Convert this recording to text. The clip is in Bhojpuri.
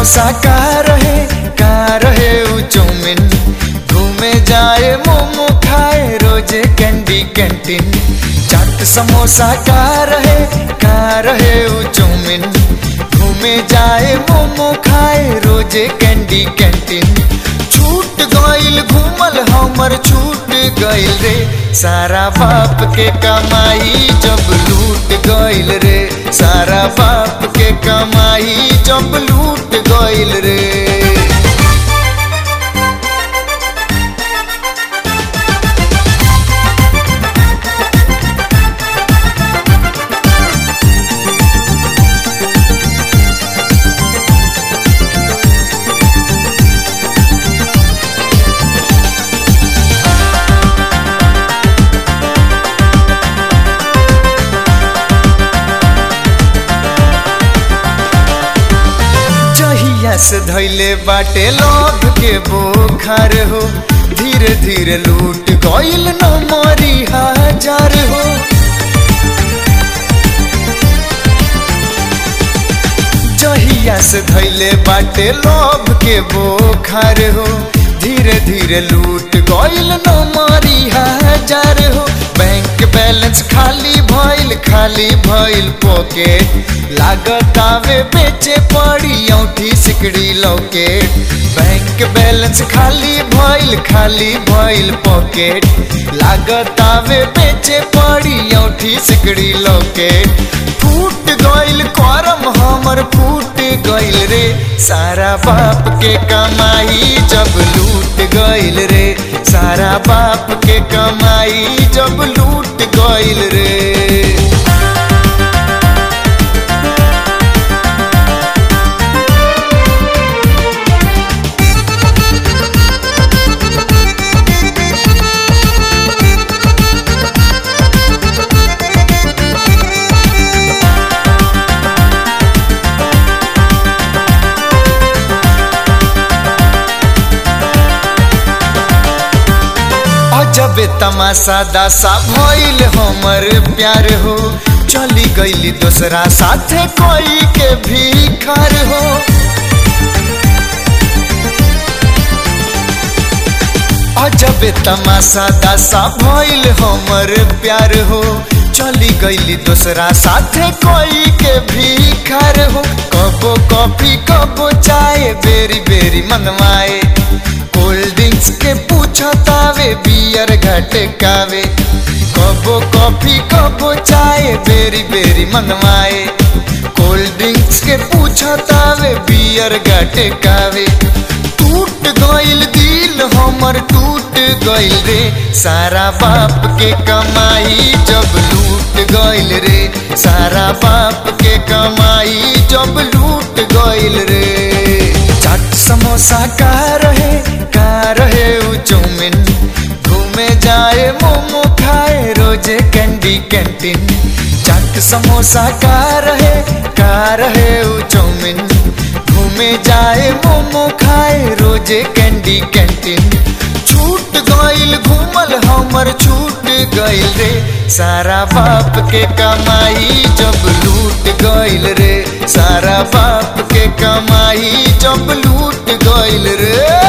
समोसा का रहे का रहे उ चौमिन घूमे जाए मोमो खाए रोजे कैंडी कैंटीन चाट समोसा का रहे का रहे उ चौमिन घूमे जाए मोमो खाए रोजे कैंडी कैंटीन छूट गइल घूमल हमर छूट गइल रे सारा बाप के कमाई जब लूट गइल रे सारा बाप के कमाई जब लूट गइल रे जहिया से धैले बाटे लोभ के बोखर हो धीरे धीरे लूट गइल न मरी हजार हो जहिया से धैले बाटे लोभ के बोखर हो धीरे धीरे लूट गइल न मरी हजार हो बैंक बैलेंस खाली भइल खाली भइल पॉकेट लागत आवे बेचे पड़ी औठी सिकड़ी लौकेट बैंक बैलेंस खाली भइल खाली भइल पॉकेट लागत आवे बेचे पड़ी औठी सिकड़ी लौकेट फूट गइल करम हमर फूट गइल रे सारा बाप के कमाई जब लूट गइल रे सारा बाप के कमाई जब लूट गइल रे अजब तमाशा दासा भइल हमर प्यार हो चली गईली दूसरा साथे कोई के भीखर हो अजब तमाशा दासा भइल हमर प्यार हो चली गईली दूसरा साथे कोई के भीखर हो कबो कॉफी कबो चाय बेरी बेरी मनवाए कोल्ड ड्रिंक्स के पूछतावे बियर घटकावे कबो कॉफी कबो चाय बेरी बेरी मनवाए कोल्ड ड्रिंक्स के पूछतावे बियर घटकावे टूट गइल दिल हमर टूट गइल रे सारा बाप के कमाई जब लूट गइल रे सारा बाप के कमाई जब लूट गइल रे चाट समोसा का रहे का रहे उ चौमिन घूमे जाए मोमो खाए रोजे कैंडी कैंटीन चाट समोसा का रहे का रहे उ चौमिन घूमे जाए मोमो खाए रोजे कैंडी कैंटीन छूट गइल घूमल हमर छूट गइल रे सारा बाप के कमाई जब लूट गइल रे सारा बाप के कमाई जब लूट गइल रे